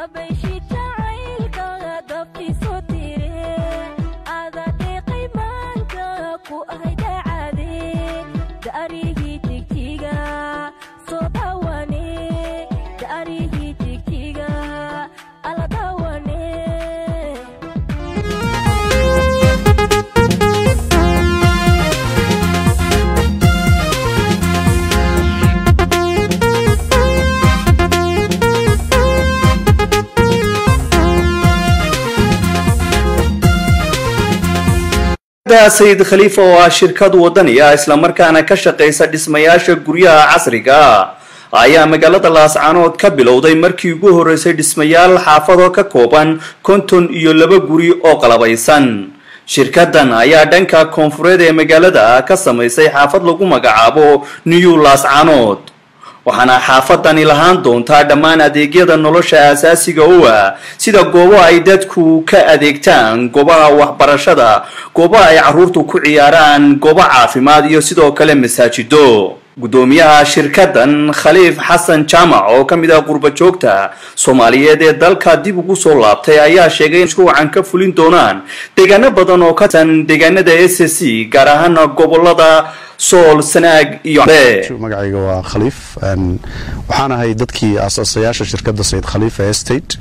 sayid khaliifa oo ah shirkad wadani ah islamarkaana ka shaqaysa dhismayaasha guryaha casriga ayaa magaalada laascaanood ka bilowday markii ugu horeysay dhismayaal xaafado ka kooban konton iyo laba guri oo qalabaysan shirkadan ayaa dhanka koonfureed ee magaalada ka samaysay xaafad lagu magacaabo new laascaanood waxaana xaafadani lahaan doontaa dhammaan adeegyada nolosha asaasiga u ah sida goobo ay dadku ka adeegtaan goobaha waxbarashada goobaha ay caruurtu ku ciyaaraan goobo caafimaad iyo sidoo kale masaajido guddoomiyaha shirkadan khaliif xasan jaamac oo ka mid ah qurba joogta soomaaliyeed ee dalka dib ugu soo laabtay ayaa sheegay in mashruucan ka fulin doonaan deegaano badan oo ka tirsan deegaanada s c gaar ahaana gobolada sool sanaag iyo magacayga waa khaliif waxaan ahay dadkii aasaasayaasha shirkadda sayid khaliif ee state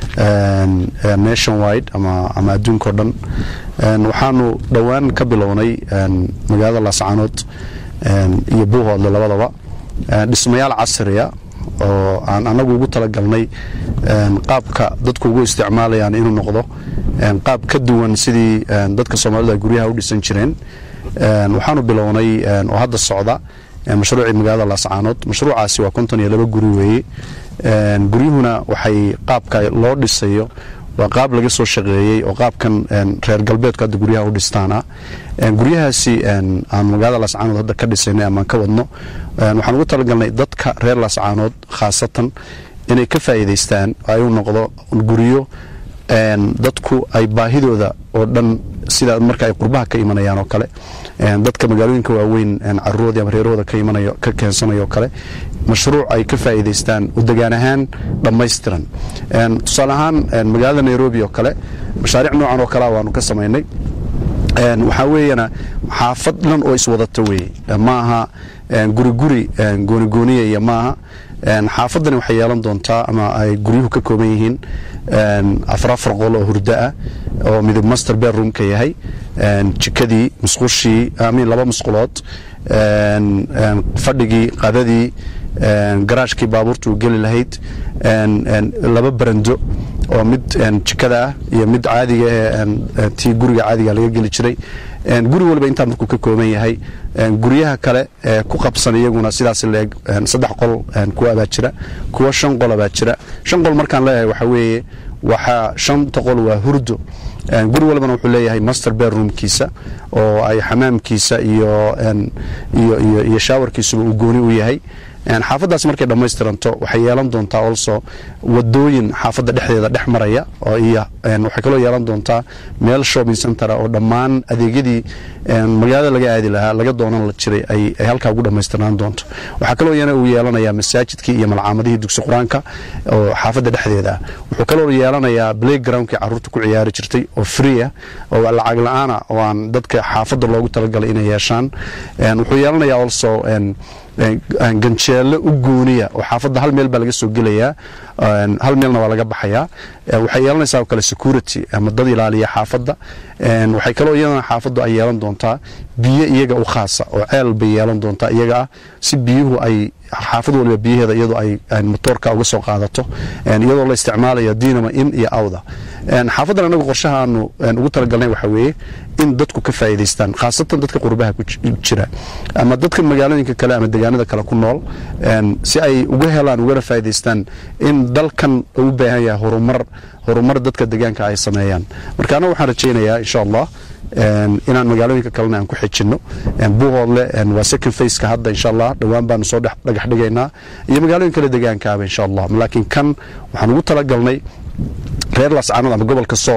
nation wide ama adduunka o dhan waxaanu dhowaan ka bilownay magaalada laascaanood iyo buuhoodle labadaba dhismayaal casriya oo aan anagu ugu talagalnay qaabka dadku ugu isticmaalayaan inuu noqdo qaab ka duwan sidii dadka soomaalida guryaha u dhisan jireen waxaanu bilownay oo hadda socda mashruucii magaalada laascaanood mashruucaasi waa konton iyo laba guri weeye guryuhuna waxay qaabka loo dhisayo waa qaab laga soo shaqeeyey oo qaabkan reer galbeedku hadda guryaha u dhistaana guryahaasi aan magaalada laascaanood hadda ka dhisaynay amaan ka wadno waxaan ugu talagalnay dadka reer laascaanood khaasatan inay ka faa'iidaystaan ay u noqdo guryo dadku ay baahidooda oo dhan sida marka ay qurbaha ka imanayaan oo kale dadka magaalooyinka waaweyn caruurooda ama reerahooda ka imanayo ka keensanayo kale mashruuc ay ka faa'iidaystaan u degaan ahaan dhammaystiran tusaale ahaan magaalada nairobi oo kale mashaariic noocan oo kalea waanu ka samaynay waxaa weeyana xaafad dhan oo iswadata weeye maaha guri guri goonigooniya iyo maaha xaafadani waxay yeelan doontaa ama ay guryuhu ka kooban yihiin afar afar qol oo hurdo ah oo midab master bedroomka yahay jikadii musqushii amin laba musqulood fadhigii qadadii garaashkii baabuurta uu geli lahayd laba barando oo mid jikada ah iyo mid caadiga ee tii guriga caadiga laga geli jiray guri waliba intaa markuu ka kooban yahay guryaha kale ee ku qabsan iyaguna sidaas leeg saddex qol kuwa baa jira kuwa shan qola baa jira shan qol markaan leeyahay waxa weeye waxaa shanta qol waa hurdo guri walbana wuxuu leeyahay master bedroomkiisa oo ay xamaamkiisa iyo iyo shaawarkiisuba uu gooni u yahay xaafaddaas markay dhammaystiranto waxay yeelan doontaa also wadooyin xaafadda dhexdeeda dhex maraya oo iyo waxay kaloo yeelan doontaa meel shopping centera oo dhammaan adeegyadii magaalada laga aadi lahaa laga doonan la jiray ay halkaa ugu dhammaystirnaan doonto waxaa kaloo yana uu yeelanayaa masaajidkii iyo malcaamadihii dugsi qur-aanka oo xaafadda dhexdeeda ah wuxuu kaloo yeelanayaa playgroundkii carruurta ku ciyaari jirtay oo free ah oo lacag la-aana oo aan dadka xaafadda loogu talagalay inay yeeshaan wuxuu yeelanayaa also ganjeelo u gooniya oo xaafadda hal meel baa laga soo gelayaa hal meelna waa laga baxayaa waxay yeelanaysaa oo kale security ama dad ilaaliya xaafadda waxay kaloo iyadana xaafaddu ay yeelan doontaa biyo iyaga u khaasa oo ceel bay yeelan doontaa iyaga ah si biyuhu ay xaafad waliba biyaheeda iyadoo ay motoorka uga soo qaadato iyadoo la isticmaalayo dinama in iyo awda xaafaddan anagu qorshaha aanu ugu talagalnay waxa weeye in dadku ka faa'iidaystaan khaasatan dadka qurbaha ku jira ama dadka magaalooyinka kale ama deegaanada kale ku nool si ay uga helaan ugana faa'iidaystaan in dalkan u baahan yahay horumar horumar dadka deegaanka ay sameeyaan marka anagu waxaan rajaynayaa insha allah inaan magaalooyinka kalena aan ku xijinno buuhoodle waa second faceka hadda insha allah dhowaan baanu soo dhagax dhigaynaa iyo magaalooyin kale deegaankaaba insha allah laakiin kan waxaan ugu talagalnay reer laascaanood ama gobolka sool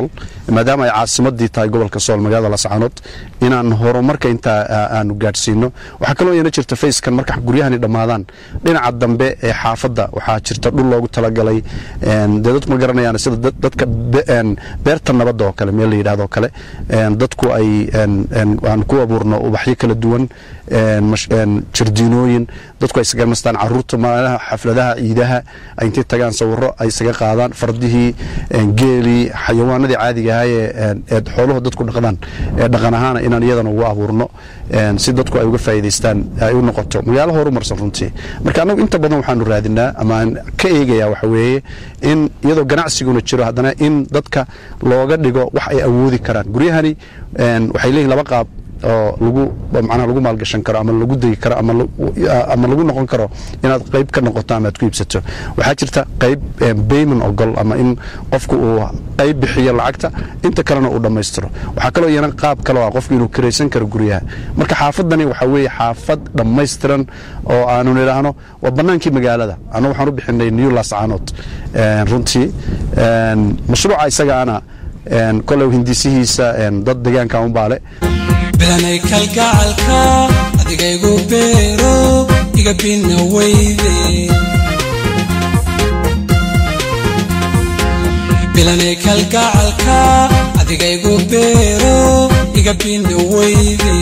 maadaama ay caasimadii tahay gobolka sool magaalada lascaanood inaan horumarka intaa aanu gaadhsiino waxaa kaloo iyana jirta fayskan marka guryahani dhammaadaan dhinaca dambe ee xaafadda waxaa jirta dhul loogu talagalay dee dadku ma garanayaan sida dadka beerta nabadda oo kale meel la yidhahdo kale dadku ay aan ku abuurno ubaxyo kala duwan jardiinooyin dadku ay isaga nastaan caruurta maalaha xafladaha ciidaha ay intay tagaan sawiro ay isaga qaadaan fardihii geelii xayawaanadii caadiga ahaa ee xooluhu dadku dhaqdaan ee dhaqan ahaana inaan iyadana ugu abuurno si dadku ay uga faa'iidaystaan ay u noqoto magaalo horumarsan runtii marka annagu inta badan waxaanu raadinaa ama aan ka eegayaa waxa weeye in iyadoo ganacsiguna jiro haddana in dadka looga dhigo wax ay awoodi karaan guryahani waxay leeyihin laba qaab oo lagu macnaha lagu maalgashan karo ama lagu degi karo ama lagu noqon karo inaad qayb ka noqoto ama aad ku iibsato waxaa jirta qayb bayman ogol ama in qofku uu qayb bixiyo lacagta inta kalena uu dhammaystiro waxaa kaloo iyana qaab kaloo ah qofku inuu kiraysan karo guryaha marka xaafadani waxaa weeye xaafad dhammaystiran oo aanu nidhaahno waa bannaankii magaalada annagu waxaan u bixinay new lascaanood runtii mashruuca isagaana koley hindisihiisa dad deegaanka unbaale bilanay kalgacalka adigaygu beero iga bina weyde bilanay kalgacalka adigaygu beero iga bina weyde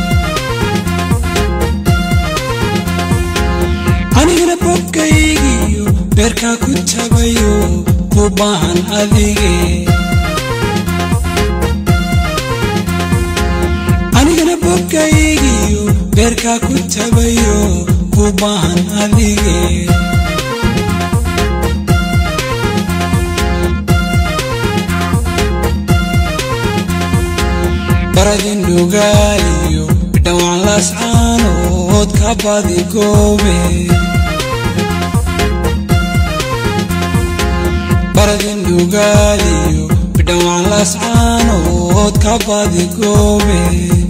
anigana bogkaygiyo beerkaa ku tabayo ku baahan adige anigana bogkaygiyo beerkaa ku tabayo ku baahan adige baradin dhugaaliyo dhawaan lascaanood ka badi goobe baradin dhugaaliyo dhawaan lascaanood ka badi goobe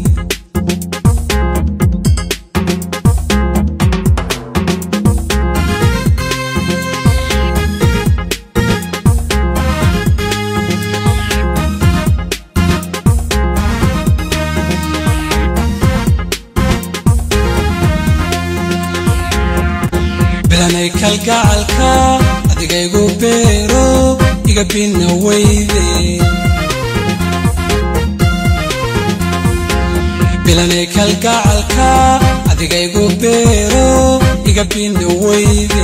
bilanay kalgacalka adigaygu beero iga bina weyde bilanay kalgacalka adigaygu beero iga bina weyde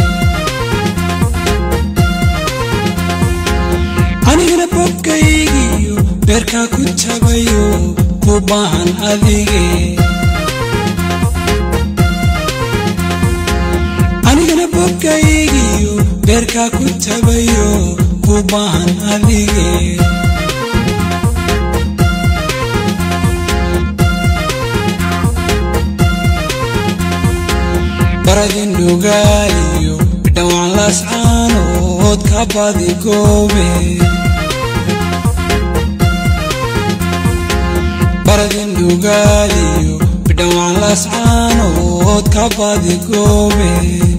anigana bogkaygiyo beerkaa ku tabayo ku baahan adige anigana bogkaygiyo beerkaa ku tabayo ku baahan adige baradin dhugaaliyo dhawaan lascaanood ka badi goobe baradin dhugaaliyo dhawaan lascaanood ka badi goobe